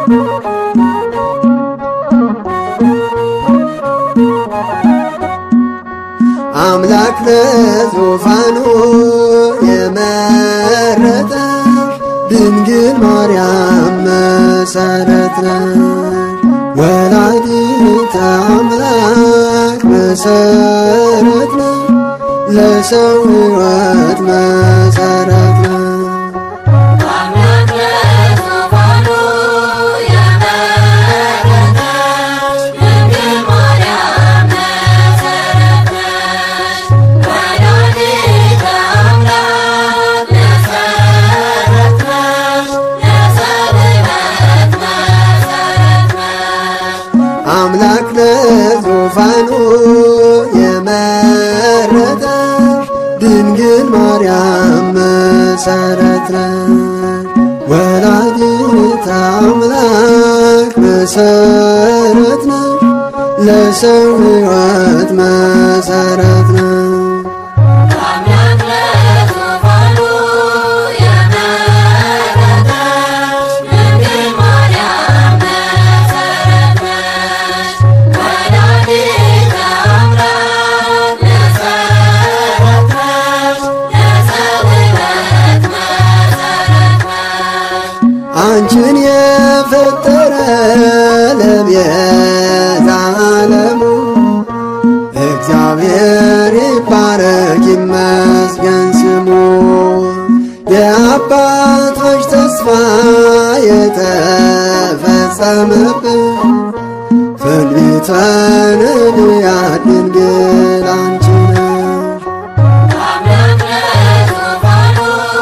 አምላክ ለዙፋኑ የመረጠሽ ድንግል ማርያም መሰረት ነሽ። ወላዲተ አምላክ መሰረት ነሽ። ለሰው ሕይወት መሰረት ነሽ። አምላክ ለዙፋኑ የመረጠሽ ድንግል ማርያም መሰረት ነሽ። ወላዲተ አምላክ መሰረት ነሽ። ለሰው ሕይወት መሰረት ነሽ። አምላክ ለዙፋኑ የመረጠሽ ድንግል ማርያም መሰረት ነሽ። ወላዲተ አምላክ መሰረት ነሽ። ለሰው ሕይወት መሰረት ነሽ። አምላክ ለዙፋኑ የመረጠሽ ድንግል ማርያም መሰረት ነሽ። ወላዲተ አምላክ መሰረት ነሽ። ለሰው ሕይወት መሰረት ነሽ። አንቺን የፈጠረ ለቤዛ ዓለሙ እግዚአብሔር ይባረክ ይመስገን ስሙ። የአባቶች ተስፋ የተፈጸመበት ትንቢተ ነቢያት ድንግል አንቺ ነሽ። አምላክ ለዙፋኑ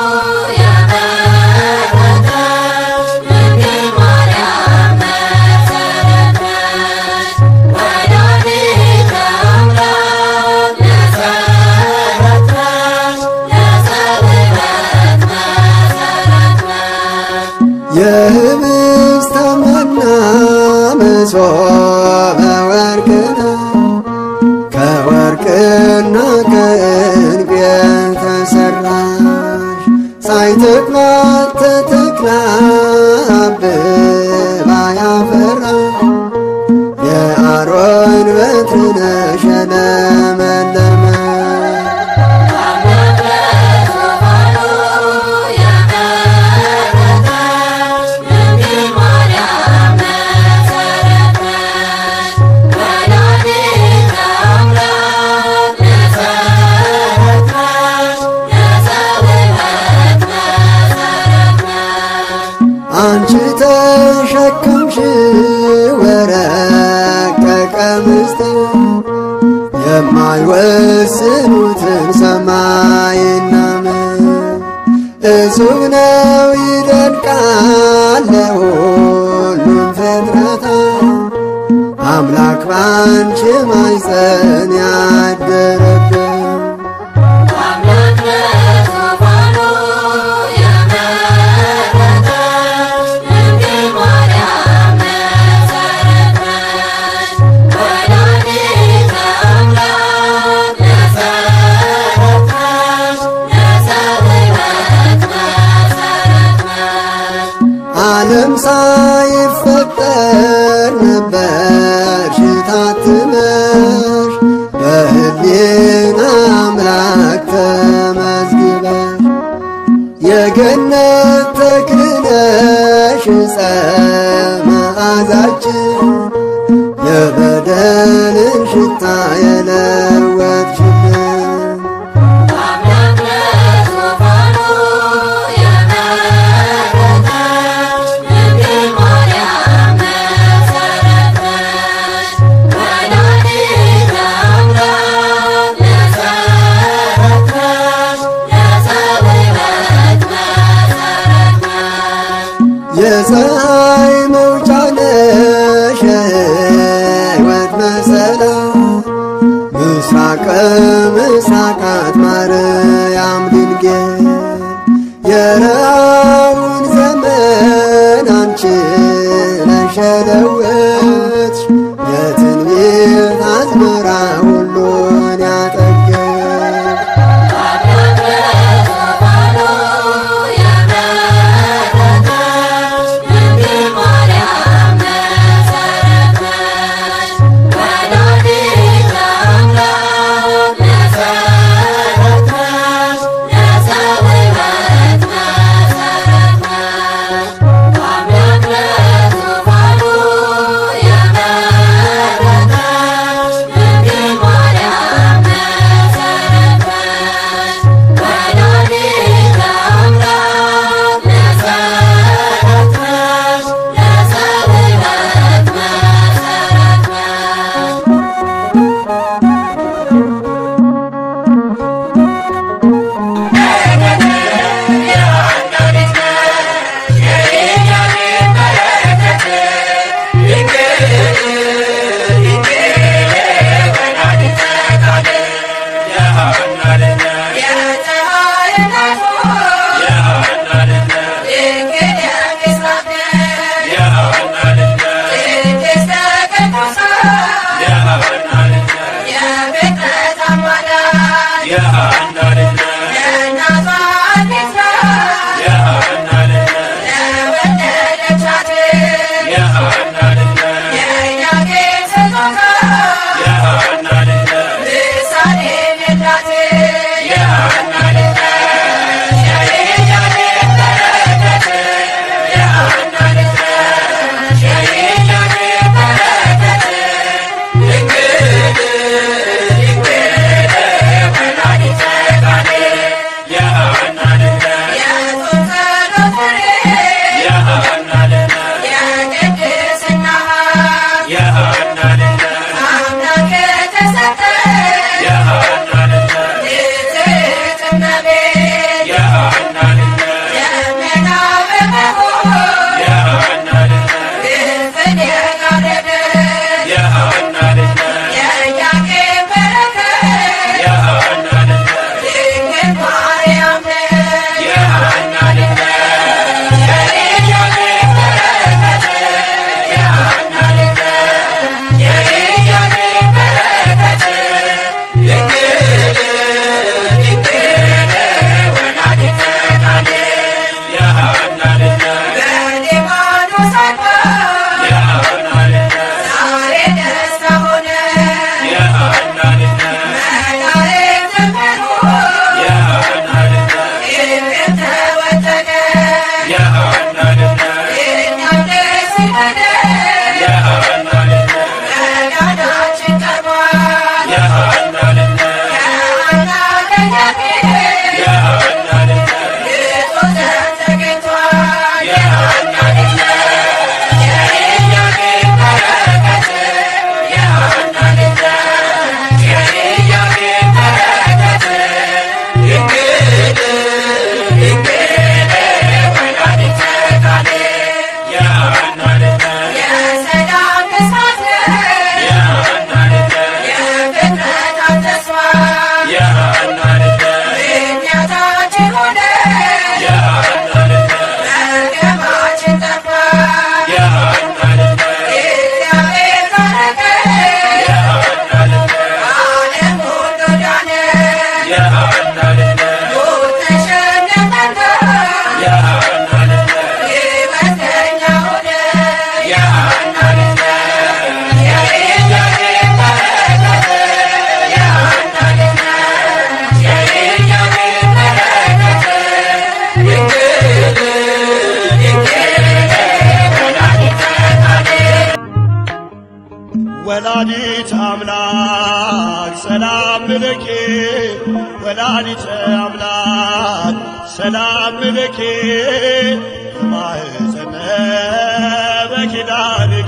የመረጠሽ ድንግል ማርያም መሰረት ነሽ። ወላዲተ አምላክ መሰረት ነሽ። ለሰው ሕይወት መሰረት ነሽ። የህብስተ መና መሶበ ወርቅ ነው። ከወርቅና ከዕንቁ የተሰራሽ ሳይተክላት ተተክላ አብባ ያፈራሽ የአሮን በትር ነሽ የለመለመች አምላክ ለዙፋኑ የመረጠሽ ድንግል ማርያም መሰረት ነሽ። ወላዲተ አምላክ መሰረት ነሽ። ለሰው ሕይወት መሰረት ነሽ። አንቺ ተሸከምሽ ወረቀቀ ምስጢር የማይወስኑትን ሰማይና ምድር እጹብ ነው ይደንቃል ለሁሉም ፍጥረታት አምላክ ባንቺ ማይፀን ያደረበት አምላክ ለዙፋኑ የመረጠሽ ድንግል ማርያም መሰረት ነሽ። ወላዲተ አምላክ መሰረት ነሽ። ለሰው ሕይወት መሰረት ነሽ። ዓለም ሳይፈጠር ነበርሽ ታትመሽ በሕሊና አምላክ ተመዝግበሽ የገነት ተክልነሽ ዕፀ መዓዛችን የበደልን ሽታ የለወጥሽልን አምላክ ለዙፋኑ የመረጠሽ ድንግል ማርያም መሰረት ነሽ። ወላዲተ አምላክ መሰረት ነሽ። ለሰው ሕይወት መሰረት ነሽ። የፀሐይ መውጫ ነሽ የሕይወት መሰላል ምስራቀ ምስራቃት ማርያም ድንግል የረሃውን ዘመን አንቺ ነሽ የለወጥሽ የትንቢት አዝመራ ሁሉን ያጠገብ አምላክ ለዙፋኑ የመረጠሽ ድንግል ማርያም ወላዲት አምላክ ሰላም ልኬ ወላዲት አምላክ ሰላም ልኬ ማህፀነ በኪዳንኪ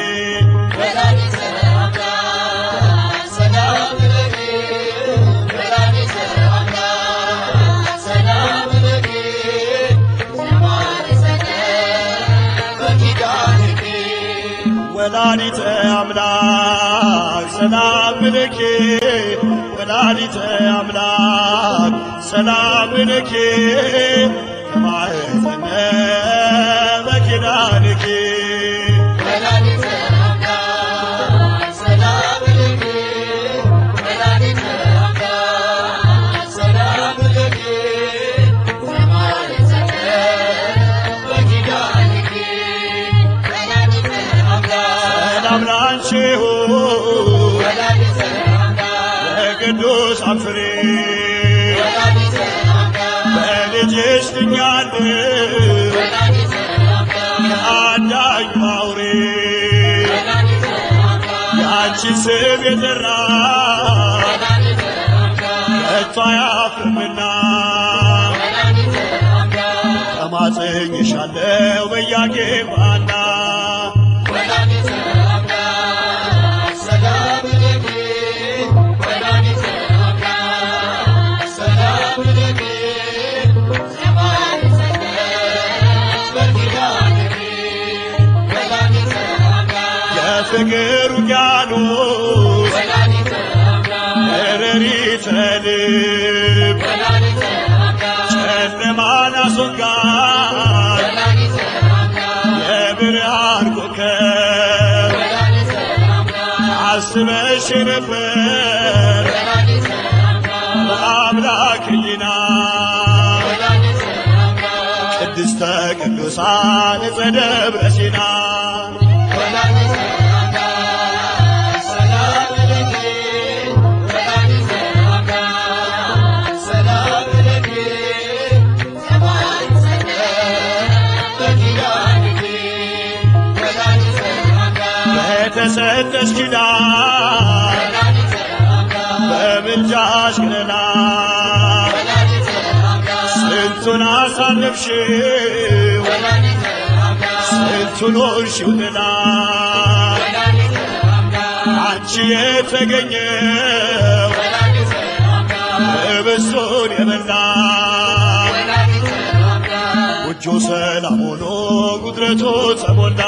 ወላዲተ አምላክ ሰላም ልኬ ወላዲተ አምላክ ሰላም ልኬ ማህፀነ በኪዳንኪ ሰላም ላንቺ ይሁን የቅዱሳን ፍሬ በልጅሽ ድኛለሁ ከአዳኙ አውሬ ያንቺ ስም የጠራ ከቶ አያፍርምና ተማጽኜሻለሁ በያጌም ባና የፍቅር ውቅያኖስ እረሪተ ልብ ጨለማን አስወጋድ የብርሃን ኮከብ አስበሽ ነበር በአምላክ ሕሊና ቅድስተ ቅዱሳን ዘደብረ ሲና በተሰጠሽ ኪዳን በምልጃሽ ገና ስንቱን አሳለፍሽው ስንቱን ሆንሽው ጥላ አንቺ የተገኘው ህብስቱን የበላ ጎጆ ሰላም ሆኖ ጉድረቱ ተሞላ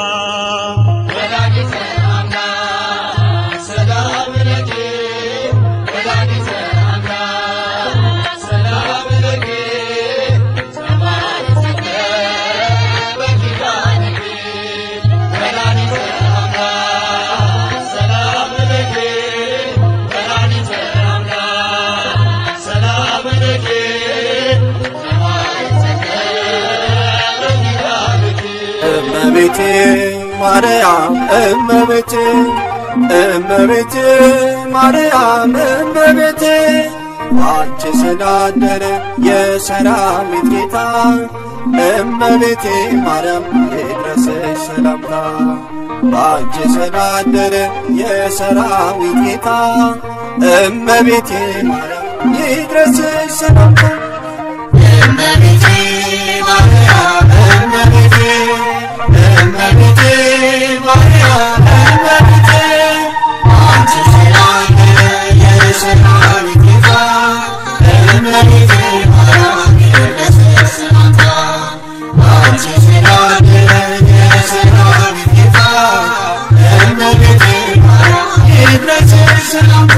እመቤቴ ማርያም እመቤቴ እመቤቴ ማርያም እመቤቴ አንቺ ስላደረ የሰራዊት ጌታ እመቤቴ ማርያም ይድረስ ይድረስሽ ሰላምታ በአንቺ ስላደረ የሰራዊት ጌታ እመቤቴ ማርያም ይድረስሽ ሰላምታ እመቤቴ ማርያም እመቤቴ እመቤቴ ማርያም እመቤቴ አንቺ ስላደረ የሰራዊት ጌታ እመቤቴ ማርያም ይድረስሽ ሰላምታ አንቺ ስላደረ የሰራዊት ጌታ እመቤቴ ማርያም ይድረስሽ ሰላምታ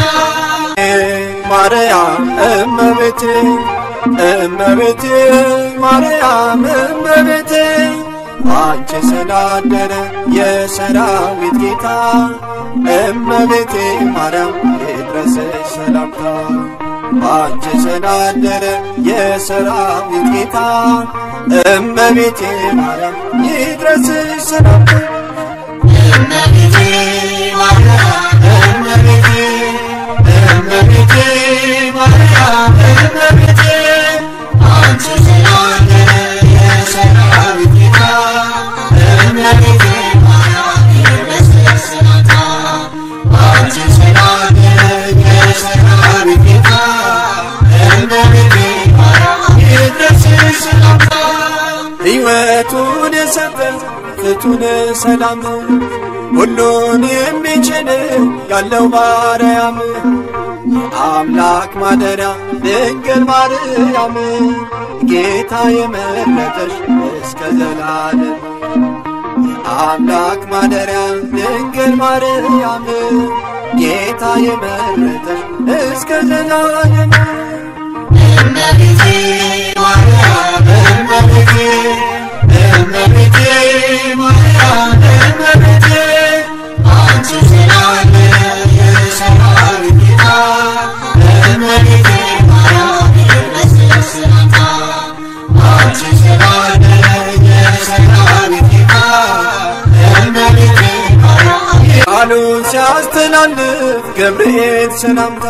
ማርያም እመቤቴ እመቤቴ ማርያም እመቤቴ አንቺ ስላደረ የሰራዊት ጌታ እመቤቴ ማርያም ይድረስሽ ሰላምታ አንቺ ስላደረ የሰራዊት ጌታ እመቤቴ ማርያም ይድረስሽ ሰላምታ እመቤቴ ማርያም እመቤቴ እመቤቴ ማርያም እመቤቴ አንቺ ስላደረ የሰራዊት ጌታ እመቤቴ ማርያም ይድረስሽ ሰላምታ አንቺ ስላደረ የሰራዊት ጌታ እመቤቴ ማርያም ይድረስሽ ሰላምታ ሕይወቱን የሰጠ ፍቱን ሰላም ሁሉን የሚችል ያለው ማርያም የአምላክ ማደሪያ ድንግል ማርያም ጌታ የመረጠሽ እስከ ዘላለም የአምላክ ማደሪያ ድንግል ማርያም ጌታ የመረጠሽ እስከ ዘላለም እመቤቴ ማርያም እመቤቴ እመቤቴ ማርያም እመቤቴ አንቺ ስላደረ የሰራዊት ጌታ እመቤቴ ማርያም ይድረስሽ ሰላምታ አንቺ ስላደረ የሰራዊት ጌታ እመቤቴ ማርያም ቃሉን ሲያስተላልፍ ገብርኤል ሰላምታ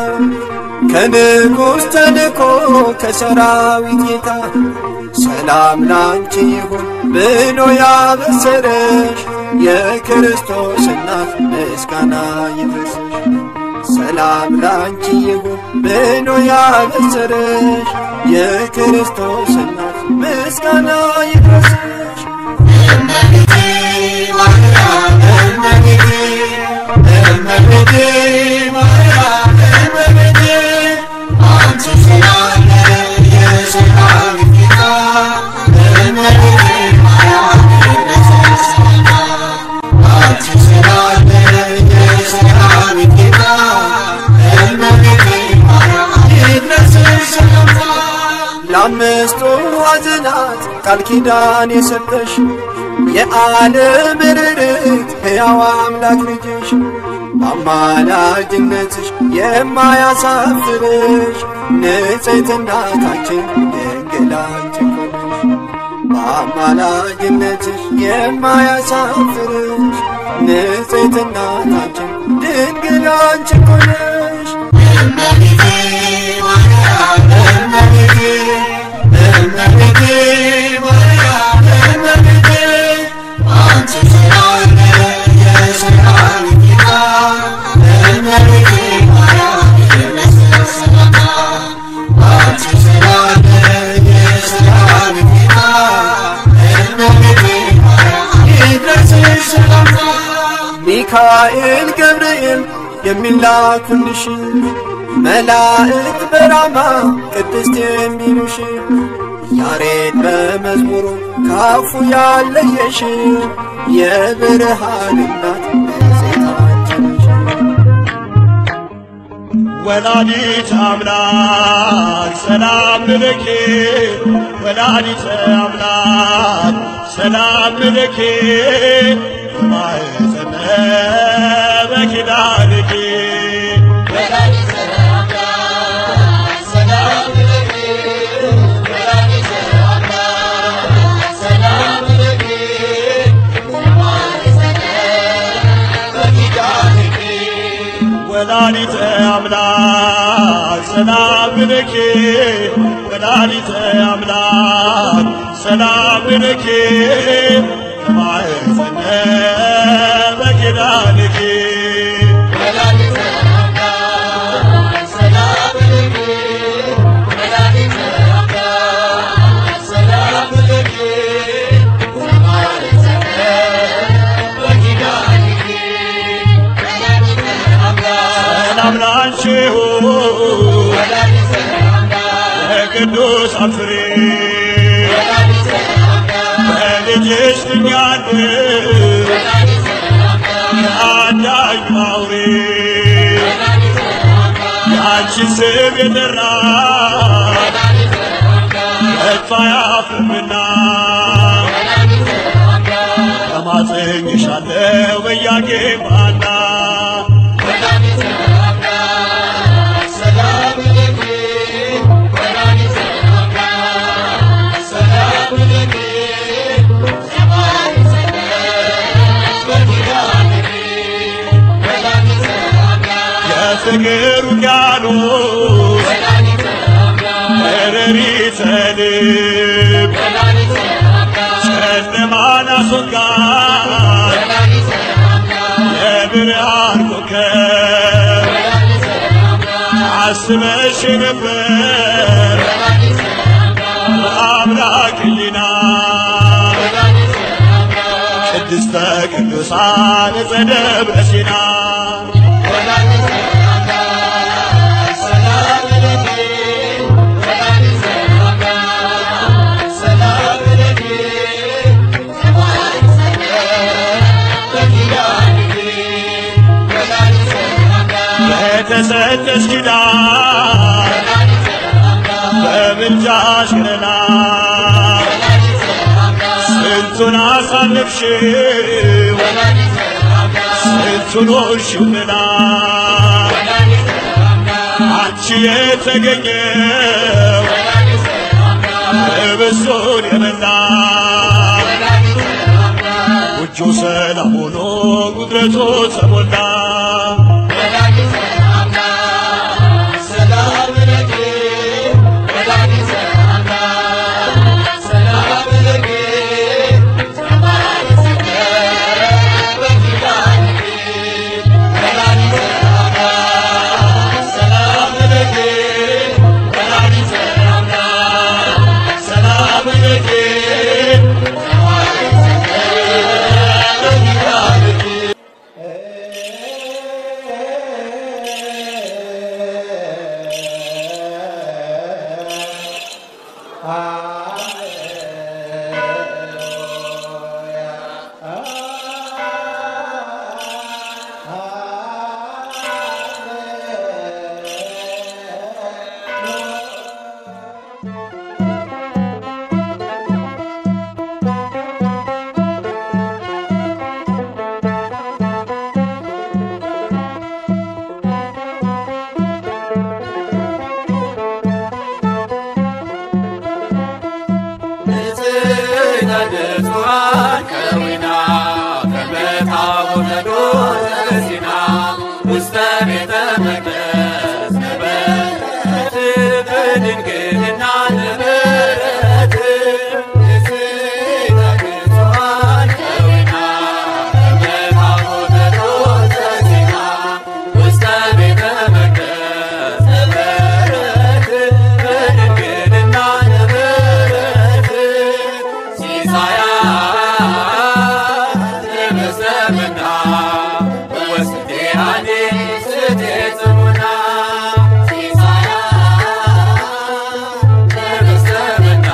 ከንጉሥ ተልኮ ከሰራዊት ጌታ ሰላም ላንቺ ይሁን ብሎ ያበሰረሽ የክርስቶስ እናት ምስጋና ይድረስሽ። ሰላም ላንቺ ይሁን ብሎ ያበሰረሽ የክርስቶስ እናት ምስጋና ይድረስሽ። እመቤቴ ማርያም እመቤቴ እመቤቴ ማርያም እመቤቴ አንቺ ስላደረ የሰራዊት ጌታ እመቤቴ ማርያም ይድረስሽ ሰላምታ አንቺ ስላደረ የሰራዊት ጌታ እመቤቴ ማርያም ይድረስሽ ሰላምታ ለአምስቱ ሐዘናት ቃል ኪዳን የሰጠሽ የዓለም ርርት ሕያው አምላክ ልጅሽ በአማላጅነትሽ የማያሳፍርሽ ንጽሕት እናታችን ድንግል አንቺ እኮ ነሽ። በአማላጅነትሽ የማያሳፍርሽ ንጽሕት እናታችን ድንግል አንቺ እኮ ነሽ። እመቤቴ ማርያም እመቤቴ እመቤቴ ማርያም እመቤቴ አንቺ ስላደረ የሰራዊት ጌታ እመቤቴ ማርያም ይድረስሽ ሰላምታ አንቺ ስላደረ የሰራዊት ጌታ እመቤቴ ማርያም ይድረስሽ ሰላምታ ሚካኤል ገብርኤል የሚላኩልሽ መላእክት በራማ ቅድስት የሚሉሽ ያሬድ በመዝሙሩ ካፉ ያለየሽ የብርሃን እናት ንጽሕት አንቺ ነሽ። ወላዲት አምላክ ሰላም ልኪ ወላዲት አምላክ ሰላም ልኪ ማኅፀነ በኪዳንኪ ወላዲተ አምላክ ሰላም ለኪ ወላዲተ አምላክ ሰላም ለኪ ማኅፀነ በኪዳንኪ ወላዲተ አምላክ ሰላም ልኪ ወላዲተ አምላክ ሰላም ልኪ ማኅፀነ በኪዳንኪ ወላዲተ አምላክ ሰላም ለኪ ወላዲተ አምላክ ሰላም ለኪ ሰማይ ሰማይ በኪዳንኪ ወላዲተ አምላክ ሰላም ላንቺ ይሁን ወላዲተ አምላክ ለቅዱሳን ፍሬ ወላዲተ አምላክ በልጅሽ ድኛለሁ ወላዲተ አምላክ አዳኝ አውሬ ወላዲተ አምላክ የአንቺ ስም የጠራ ወላዲተ አምላክ መጥፋ ያፍርምና ወላዲተ አምላክ ተማጽኝሻለሁ በያቄም ባና ወላዲተ አምላክ ሰላም ለኪ ወላዲተ አምላክ ሰላም ለኪ ሰማይ ሰማይ በኪዳንኪ ወላዲተ አምላክ የፍቅር ውቅያኖስ ወላዲተ አምላክ ረሪተ ልብ ወላዲተ አምላክ ጨለማን አስወጋድ ወላዲተ አምላክ የብርሃን ኮከብ ወላዲተ አምላክ አስበሽ ነበር ወላዲተ አምላክ በአምላክ ሕሊና ወላዲተ አምላክ ቅድስተ ቅዱሳን ዘደብረ ሲና ወላዲተ አምላክ ሰላም ለኪ ወላዲተ አምላክ ሰላም ለኪ ሰማይ ሰማይ በኪዳንኪ ወላዲተ አምላክ በተሰጠሽ ኪዳን ወላዲተ አምላክ በምልጃሽ ገና ወላዲተ አምላክ ስንቱን አሳለፍሽው ወላዲተ አምላክ ስንቱን ሆንሽውና ወላዲተ አምላክ አንቺ የተገኘው ወላዲተ አምላክ እብሱን የበላ ወላዲተ አምላክ ጎጆ ሰላም ሆኖ ጉድረቱ ተሞላ ወላዲተ አምላክ ሰላም ለኪ ወላዲተ አምላክ ሰላም ለኪ ሰማይ ሰማይ በኪዳንኪ ወላዲተ አምላክ ሰላም ለኪ ወላዲተ አምላክ ሰላም ለኪ ሰማይ ሰማይ በኪዳንኪ ንጽሕተ ንጹሐን ከዊና ከመታቦተ ዶርሲና ውስተ ቤተ መቅደስ ነበረት በድንግልና ነበረት ንጽሕተ ንጹሐን ከዊና ከመታቦተ ዶርሲና ውስተ ቤተ መቅደስ ነበረት በድንግልና ነበረት ሲሳያ ለመሰምና ወስቴያኔ ስቴጽሙና ሲሳያ ለመሰምና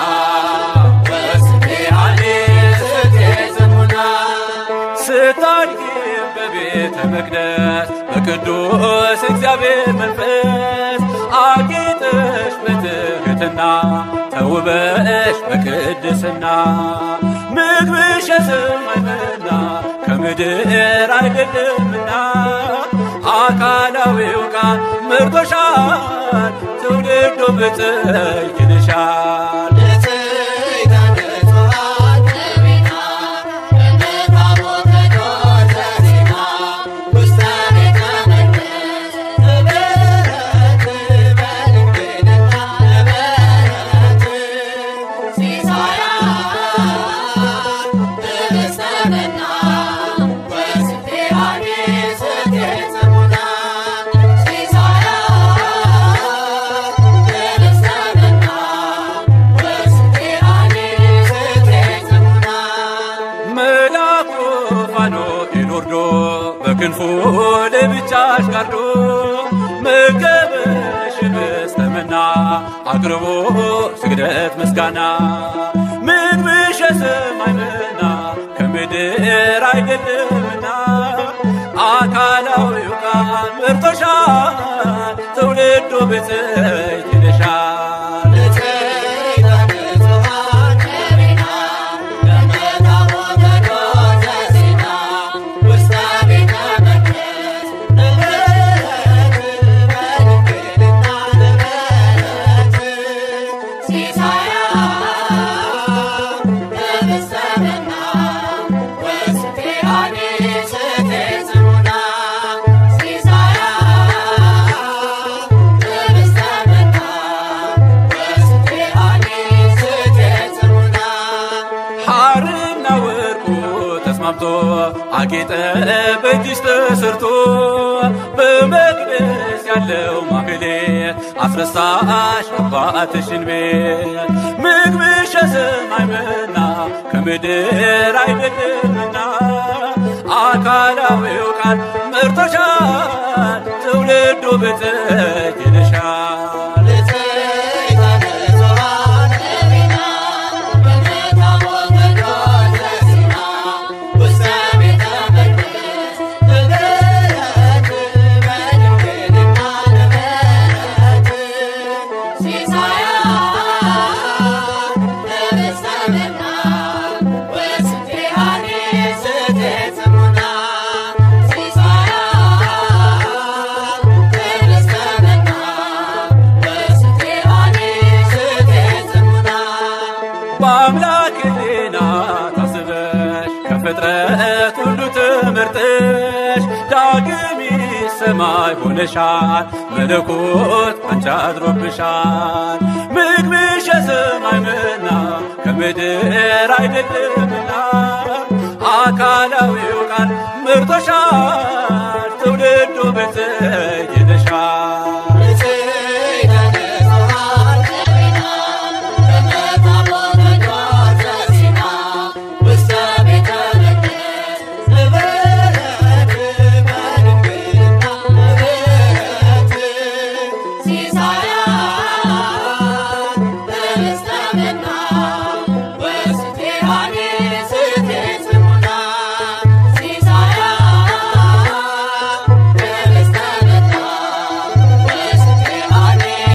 ወስቴያኔ ስቴጽሙና ስታድግ በቤተ መቅደስ በቅዱስ እግዚአብሔር መንፈስ አጌጠሽ በትሕትና ተውበሽ በቅድስና ምግብሽ የሰማይ መና ከምድር አይደለምና አካላዊው ቃል መርቶሻል ትውልዱ ብፅዕት ይልሻል ሲሳያ በክንፉ ለብቻሽ ጋርዶ መገበሽን በስተመና አቅርቦ ስግደት ምስጋና ምግብሽ የሰማይ መና ከምድር አይደለምና አካላዊው ቃል መርቶሻል ትውልዱ ብፅዕት ይልሻል ሐርና ወርቁ ተስማምቶ አጌጠ በእጅሽ ተሰርቶ በመቅደስ ያለው ማህሌት አስረሳሽ አባትሽን ቤት ምግብሽ የሰማይ መና ከምድር አይደለምና አካላዊው ቃል መርቶሻል ትውልዱ ብፅዕት ይልሻል በአምላክ ሕሊና ታስበሽ ከፍጥረት ሁሉ ተመርጠሽ ዳግም ሰማይ ሆነሻል መለኮት አንቺ አድሮብሻል ምግብሽ የሰማይ መና ከምድር አይደለምና አካላዊው ቃል መርቶሻል